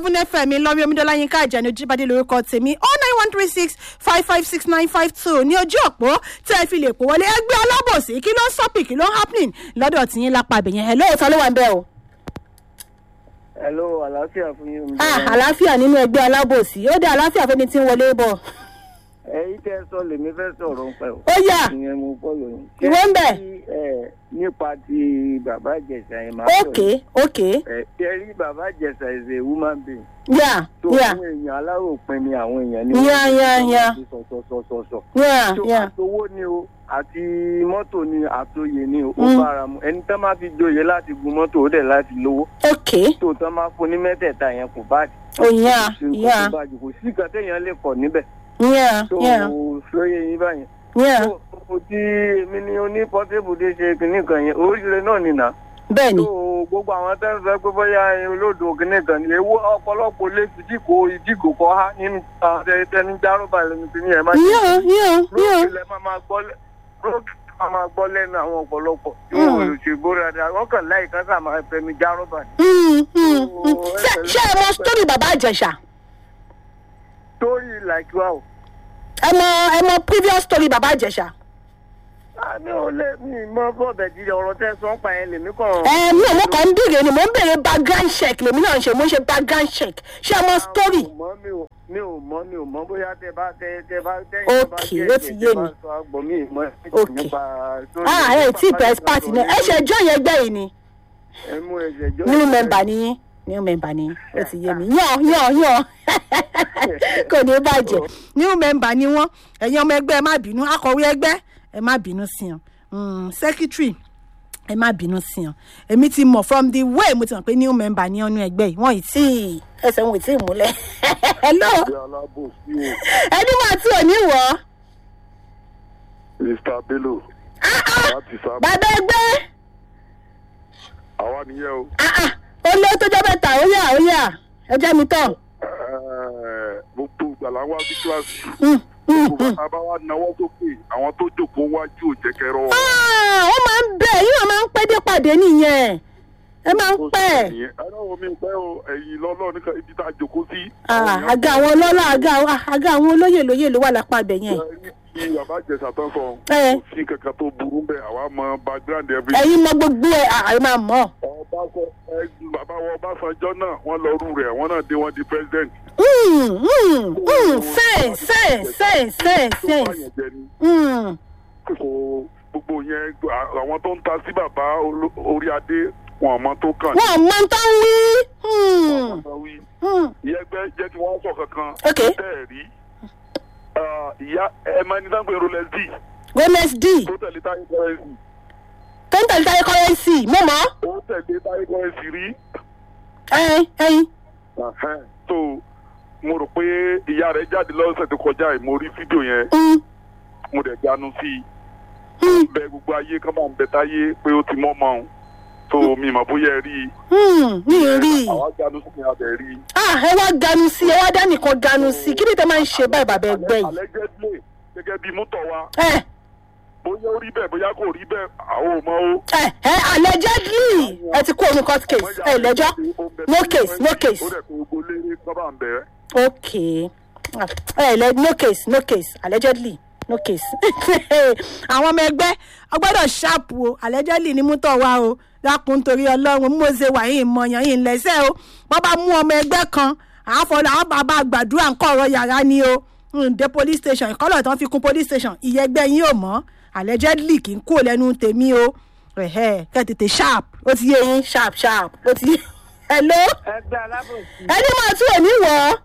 seven fm lọ́rí omidola yínká àjẹnu jíbadé lórúkọ tèmi oh nine one three six five five six nine five two ní ojú òpó tẹ́ ẹ fi lè pò wọlé ẹgbẹ́ alábòsí kí ló ń sọ́pì kí ló ń happening lọ́dọ̀ tìyín lápá ibẹ̀yẹn ẹ̀ lóòótọ́ ló wà ń bẹ́ o. hello àlàáfíà fún yín. ah àlàáfíà nínú ẹgbẹ́ alábòsí ó dé àlàáfíà fẹ́ni tí ń wọlé bọ̀. èyí tẹ́ ẹ sọ lèmi fẹ́ sọ̀rọ̀ ń pẹ́ o. ó yà ìyẹn mo fọ́lọ̀ yín. Ìwọ ń bẹ̀? Ṣé ẹ nípa ti bàbá ìjẹsà yẹn máa ókè ókè ẹ ṣe rí bàbá ìjẹsà is a woman being. yà tó yà fún èèyàn aláròpin ni àwọn èèyàn ní. Yá, yá, yá. sọ̀sọ̀sọ̀sọ̀. yà tó yà àtowó ni o àti mọ́tò ni àtòyè ni o ó Mm. bára mu ẹni tán máa fi joyè láti gun mọ́tò ó dẹ̀ láti lówó ókè tó tán máa fún ní mẹ́tẹ̀ẹ̀ta yẹn kò bá ó yà ṣe nǹkan yà tó bá jù kò sí nǹkan téèyàn lè kọ̀ níbẹ̀ yà tó yà sóyè yín báyẹn. yà tó o ti èmi ni oní pọ́tébù dé ṣe kìnnì kan yẹn oríire náà nìyà. bẹ́ẹ̀ ni tó gbogbo àwọn tẹ́ ń sọ pé bóyá olódò kìnnì kan ni ewu ọ̀pọ̀lọpọ̀ lè fi díkò ìdíkò kọ́ ha nínú tẹni járọ́bà lẹ́nu tí ní ẹ̀ máa yà yà yà lókè lẹ́ máa máa gbọ́ lẹ́ lókè máa máa gbọ́ lẹ́nu àwọn ọ̀pọ̀lọpọ̀ tí Mm. wọ́n ò ṣe gbóra dáa wọ́n kàn láì kan sáà máa fẹnu járọ́bà ni. Mm, mm, mm. ṣé ṣé ẹ mọ sítórì bàbá àjẹsà torí like wow ẹ mọ ẹ mọ previous story bàbá àjẹsà. mi ò lè mi mọ bọ́ọ̀bẹ̀ jíjẹ ọ̀rọ̀ tẹ́ sọ ń pa yẹn lèmi kàn. ẹ mi ò mọ kàn ń béèrè ni mò ń béèrè background check lèmi náà ń ṣe mò ń ṣe background check ṣé ẹ mọ story. mi ò mọ mi ò mi ò mọ mi ò mọ bóyá tẹ bá tẹ tẹ bá tẹ Okay, ó ti yé mi. gbọ́ mi ì mọ Okay. nípa story ah ẹ tí ì pẹ́ party náà ẹ ṣe ẹjọ́ yẹn gbẹ́ yìí ni ẹ mú ẹsẹ̀ jọ. new member ni yín new member ni yín ó ti yé mi yàn yàn yàn kò ní bàjẹ́ new member ni wọ́n ẹ̀yin ọmọ ẹgbẹ́ ẹ má bínú akọ̀wé ẹgbẹ́ ẹ má bínú sí wọn Mm, secretary ẹ má bínú sí wọn èmi ti mọ̀ from the way mo ti mọ̀ pé new member ní ọ̀nù ẹgbẹ́ yìí wọ́n ì tí ì ẹsẹ̀ wọn ì tí ì múlẹ̀ hello ìyá alábòsí o ẹni máa tí ò ní wọ̀ ọ́ mr bello láti sábà bàbá ẹgbẹ́ àwa nìyẹn o ah, ah, ó lé tó jẹ́ mẹ́ta ó yà ó yà ẹ jẹ́ mi tán. Ẹ̀ẹ́, gbogbo ìgbàlá wa sí kíláàsì Mm, mm, gbogbo mm. bàtà bá wa náwó sókè àwọn tó jókòó wájú ò jẹ́ kẹrọ Ah, ó máa ń bẹ̀ yín náà máa ń pẹ́ dé pàdé nìyẹn ẹ máa ń pẹ́ ẹ̀rọ mi pẹ́ o ẹ̀yìn lọ́lọ́ níka ibi tá a jókòó sí. Ah, àga àwọn ọlọ́lá àga àwọn àga àwọn olóyè lóyè ló wà lápá ibẹ̀ yẹn kí bàbá jẹ̀sà tán sọ Ẹ. kò sí kankan tó burú bẹ́ẹ̀ àwa mọ background every. ẹ̀yin mọ gbogbo ẹ̀ àì máa mọ̀ Ọbásan- ẹ, bàbá wa Ọbásanjọ́ náà wọ́n lọ rú rẹ̀ wọ́n náà dé wọ́n di president. Mm, mm, mm, sẹ́ẹ̀ sẹ́ẹ̀ sẹ́ẹ̀ sẹ́ẹ̀ sẹ́ẹ̀ Báyẹn jẹ ni. Mm, kò gbogbo yẹn àwọn tó ń ta sí bàbá oló- orí adé wọn àmọ́ tó kàn. wọn ò mọ tán wí. Mm, Wọ́n wí. mm. ìyá ẹgbẹ́ jẹ́ kí wọ́n sọ kankan. Ok. tẹ́ ẹ̀ rí Ah, ìyá ẹ máa ní sáńpẹ̀ rolex d gomez d tó tẹ̀lé táyé kọ́rẹ́nsì tó ń tẹ̀lé táyé kọ́rẹ́nsì mo mọ̀ ó tẹ̀lé táyé kọ́rẹ́nsì rí. ẹyin ẹyin. Ahẹ́n. so mo rò pé ìyá rẹ̀ jáde lọ́sẹ̀ tó kọjá yìí mo rí fídíò yẹn Mm, mo dẹ̀ ganu sí i. mm, bẹ gbogbo ayé kán máa ń bẹ táyé pé ó ti mọ́ mọ́ ọ́n so mi mà bóyá ẹ rí i. mm, mi ò rí i. àwa ganu sí mi abẹ rí i. ah ẹ wá ganu sí ẹ wá dánìkan ganu sí kí ni tẹ máa ń ṣe báyìí bàbá ẹgbẹ́ yìí. allegedly gẹ́gẹ́ bí mútọ̀ wa ẹ bóyá ó rí bẹ́ẹ̀ bóyá kò rí bẹ́ẹ̀ àwọn ò mọ o. ẹ ẹ allegedly ẹ ti kó omi court case ẹ lẹ́jọ́ no case no case ó dẹ̀ kó gbogbo léré sábà ń bẹ̀ ẹ́. ok ẹ lẹ no case no case allegedly no case. àwọn ọmọ ẹgbẹ́ ọgbọ́dọ̀ ṣáàpù o allegedly ni mú tọ̀ wá o lákùn torí ọlọ́run mo ṣe wà yín mọ̀yàn yín lẹ́sẹ̀ o wọ́n bá mú ọmọ ẹgbẹ́ kan àáfọ̀lọ́ àwọn bàbá gbàdúrà ń kọ́ ọ̀rọ̀ yàrá ni o Mm, dé police station ìkọlọ̀ tán fi kún police station ìyẹgbẹ́ yín ò mọ́ allegedly kì í kúrò lẹ́nu tèmi o ẹ̀hẹ́ kẹ́ tètè sharp ó ti yé yín sharp sharp ó ti yé hello ẹgbẹ́ alábòsí ẹni máa tún òní wọ̀ ọ́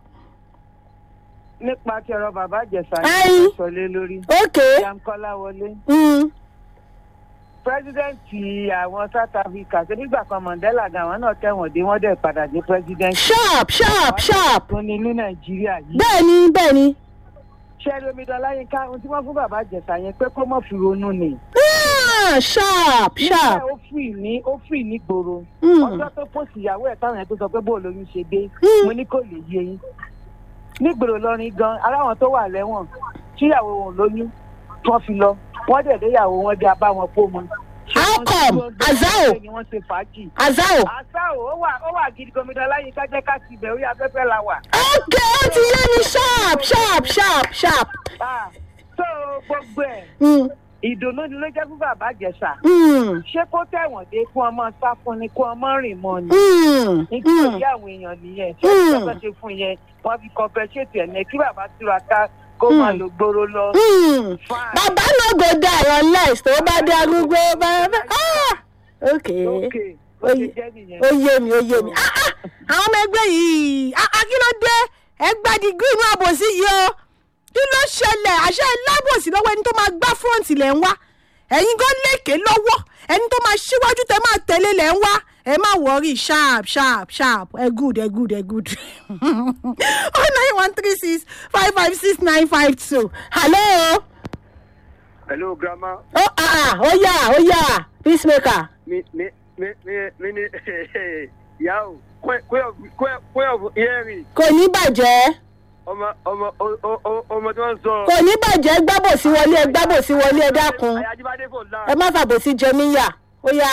nípa ti ọ̀rọ̀ bàbá ìjẹsà Ẹyin. yẹn sọ lé lórí. ok yamkọ́lá wọlé. mm. pírẹsidẹ́ǹtì àwọn south africa ṣe nígbà kan mandela gan àwọn náà tẹ̀wọ̀n dé wọ́n dẹ̀ padà dé pírẹsidẹ́ǹtì. sharp sharp sharp tó ní ní nàìjíríà yìí. bẹ́ẹ̀ni bẹ́ẹ̀ni ṣé lomidan láyínká ohun tí wọ́n fún bàbá ìjẹsà yẹn pé kó mọ̀ fi ronú ni. Ah, sharp sharp nígbà ó fì ní ó fì ní gbòòrò. Mm. ọjọ́ tó pòsì ìyàwó ẹ̀ táwọn yẹn tó sọ pé bó lóyún ṣe dé Mm. mo ní kò lè yé yín. nígboro lọrin gan aláwọn tó wà lẹ́wọ̀n tíyàwó wọn lóyún tí wọ́n fi lọ wọ́n dẹ̀ déyàwó wọn dé abá wọn kó mu. àwọn come azao ni wọ́n ṣe fàájì. azao àṣà ò ó wà ó wà gidi gómìnà láyé kájẹ́ ká ti bẹ̀ orí afẹ́fẹ́ la wà. ok ó ti yé mi sharp sharp sharp sharp. Ah, so gbogbo ẹ̀ Mm, ìdùnnú ni ló jẹ́ fún bàbá àjẹsà. mm, ṣé kó tẹ̀wọ̀n dé kó ọmọ sá fún ni kó ọmọ rìn mọ́ ni. mm, nítorí mm. àwọn èèyàn nìyẹn ṣé Mm. ìjọba ṣe fún yẹn wọ́n fi compensate ẹ̀ ní kí bàbá túraká kó máa lò gbòòrò lọ. Mm. Fine. bàbá náà go die unless tó bá dé arúgbó bàbá ah ok ok ó ṣe jẹ́ nìyẹn. ó yé mi ó yé mi ah ah àwọn ọmọ ẹgbẹ́ yìí ah ah kí ló dé ẹgbẹ́ dìgírì inú àbòsí yìí o kí ló ṣẹlẹ̀ àṣẹ lábòsí lọ́wọ́ ẹni tó máa gbá fúrọ̀ǹtì lẹ̀ ń wá ẹ̀yin gan lékè lọ́wọ́ ẹni tó máa ṣíwájú tẹ máa tẹ̀lé lẹ̀ ń wá ẹ má wọrí sharp sharp sharp ẹ good ẹ good ẹ good oh nine one three six five five six nine five two hello hello grandma ó ah ah ó yà ó yà peacemaker mi mi mi mi mi ni ìyá o queen of hearing kò ní bàjẹ́ ọmọ ọmọ o- o- o- ọmọ tí wọ́n ń sọ. kò ní bàjẹ́ gbábòsí wọlé ẹ gbábòsí wọlé ẹ dákun ayájíbádé kò la. ẹ má fàbòsí jẹ níyà ó yá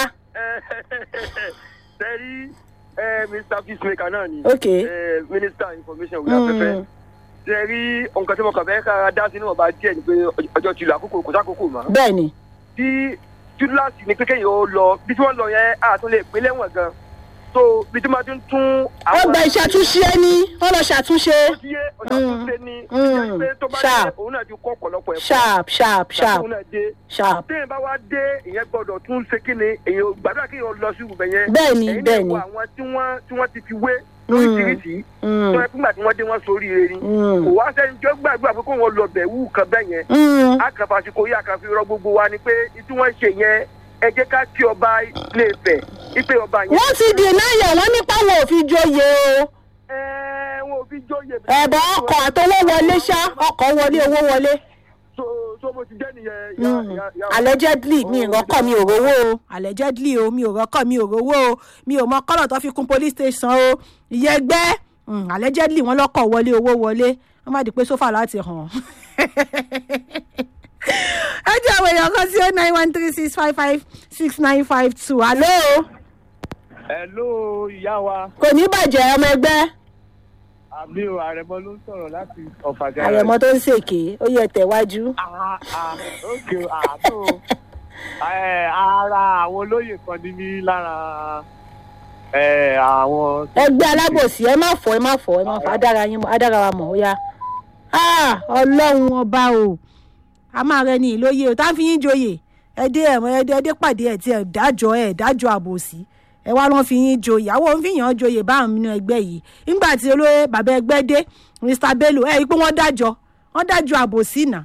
sẹ́rí mr peacemaker náà ni. Ok. Eh, minister information wíwá Mm. pẹ́pẹ́. sẹ́rí nǹkan tí mo kàn fẹ́ kára dá sínú ọba díẹ̀ ni pé ọjọ́ ti lọ àkókò kò sákòókò mọ́. bẹ́ẹ̀ ni tí túláàsì ni pé kéèyàn ó lọ bí tí wọ́n lọ yẹn àtún lè pín lẹ́wọ̀n gan. so bí tí wọ́n ti ń tún. wọ́n gba ìṣàtúnṣe ẹni wọ́n lọ ṣàtúnṣe ó ti yé ọ̀sán tó ṣe ni. Mm. ìyẹn pé tó bá Sharp. dé òun náà ti kọ́ ọ̀pọ̀lọpọ̀ ẹ̀kọ́. sharp sharp sharp òun náà dé sharp téèyàn bá wá dé ìyẹn gbọdọ̀ tún ṣe kí ni èèyàn gbàdúrà kí èèyàn lọ sí ibùbẹ̀ yẹn. Bẹ́ẹ̀ni, Ẹ̀yin náà bẹ́ẹ̀ni. wo àwọn tí wọ́n tí wọ́n ti fi wé lóríṣiríṣi Mm. tó ẹ fúngbà tí wọ́n dé wọ́n sórí erin. Mm. kò wá sẹ́ni tó gbàgbà pé kó wọn lọ bẹ̀ wú kan bẹ́ẹ̀ yẹn. Mm. akàfàṣekò yìí àkàfi rọ gbogbo wa ni pé tí wọ́n ṣe yẹn ẹ jẹ́ ká kí ọba lè fẹ̀ ipe ọba yẹn. wọ́n ti dènà yẹ̀ wọ́n nípa wọn ò fi joyè o ẹ wọn ò fi jóye. ẹ̀bọ̀ ọkọ̀ àtọwọ́ wọlé ṣá ọkọ̀ wọlé owó wọlé so so mo ti jẹ́ nìyẹn. ya- Mm. ya- ya- allegedly mi ò rọ́kọ̀ mi ò rówó o allegedly o mi ò rọ́kọ̀ mi ò rówó o mi ò mọ kọ́lọ̀ tó fi kún police station o ìyẹgbẹ́ mm, allegedly wọ́n lọ́kọ̀ wọlé owó wọlé wọ́n má di pé sófà láti hàn. ẹ jẹ́ àwọn èèyàn kan sí oh nine one three six five five six nine five two alo Hello ìyá wa kò ní bàjẹ́ ọmọ ẹgbẹ́ àmì ò àrẹ̀mọ ló ń sọ̀rọ̀ láti ọ̀fàjà. àrẹ̀mọ tó ń ṣèké ó yẹ tẹ̀wájú. ókè àánú ara àwọn olóyè kan ní mí lára eh, àwọn. ẹgbẹ́ alábòsí ẹ má fọ ẹ má fọ ẹ má fọ adára yín mọ adára wa mọ̀ ó yá. Ah, ọlọ́run ọba o a máa rẹ ní ìlóye o tá a fi yín joyè ẹdẹ ẹ̀mọ ẹdẹ ẹdẹ pàdé ẹ̀ tí ẹ̀ dájọ́ ẹ̀ dájọ́ àbòsí ẹ wá lọ́n fi yín joyè àwọn òun fi yàn án joyè báwọn nínú ẹgbẹ́ yìí nígbà tí olóyè bàbá ẹgbẹ́ dé mr bello ẹ̀ rí i pé wọ́n dájọ́ wọ́n dájọ́ àbòsí nà.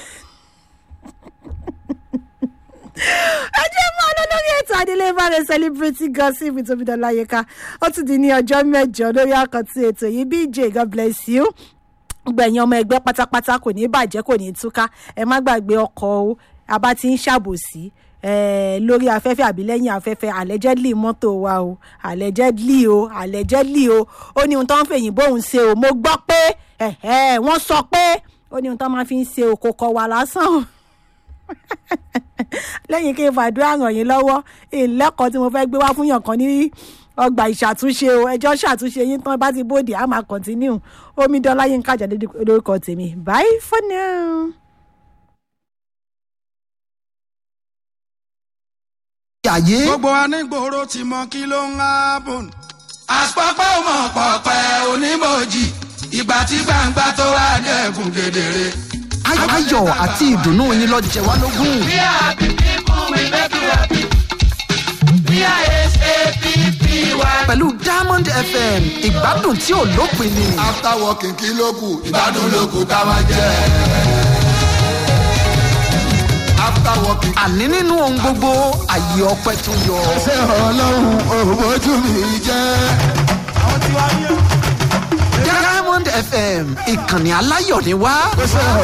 ẹ jẹ́ mọ́ ọ lórí ètò adélé báre celebrity gossip with omidan láyéká ó tún di ní ọjọ́ mẹ́jọ lórí àkàntì ètò yìí bj god bless you gbẹ̀yìn ọmọ ẹgbẹ́ pátápátá kò ní bàjẹ́ kò ní túká ẹ má gbàgbé ọkọ̀ o abá ti ń ṣàbòsí eh, lórí afẹ́fẹ́ àbí lẹ́yìn afẹ́fẹ́ allegedly mọ́tò wa o allegedly o allegedly o ó ní ohun tó ń fèyìn bóun ṣe o mo gbọ́ pé ẹ̀hẹ́, wọ́n sọ pé ó ní ohun tó máa fi ń ṣe òkòkò wà lásán o lẹ́yìn kí n fàdúrà ràn yín lọ́wọ́ ìlẹ́kọ̀ọ́ tí mo fẹ́ gbé wá fún yàn kan ní ọgbà ìṣàtúnṣe o ẹjọ́ ṣàtúnṣe yín tán bá ti bóde a máa continue omidan láyé ń kájà lórúkọ tèmi bye for now. ayé. gbogbo anígboro ti mọ kí ló ń hábùn. àpapọ̀ mọ̀ pọ̀pẹ́ onímọ̀jì ìgbà tí gbangba tó wá dẹ̀kun kedere. Ay- ayọ̀ àti ìdùnnú yín lọ jẹ wá lógún. We are happy people, we make you happy. We are S-A-P-P-Y. pẹ̀lú diamond fm ìgbádùn tí ò lópin ni. after working kí ló kù ìgbádùn ló kù ká máa jẹ. after working. àní nínú ohun gbogbo àyè ọpẹ tó yọ. ṣé ọlọ́run òbójú mi jẹ́. diamond fm ìkànnì aláyọ̀ ni wá. ṣé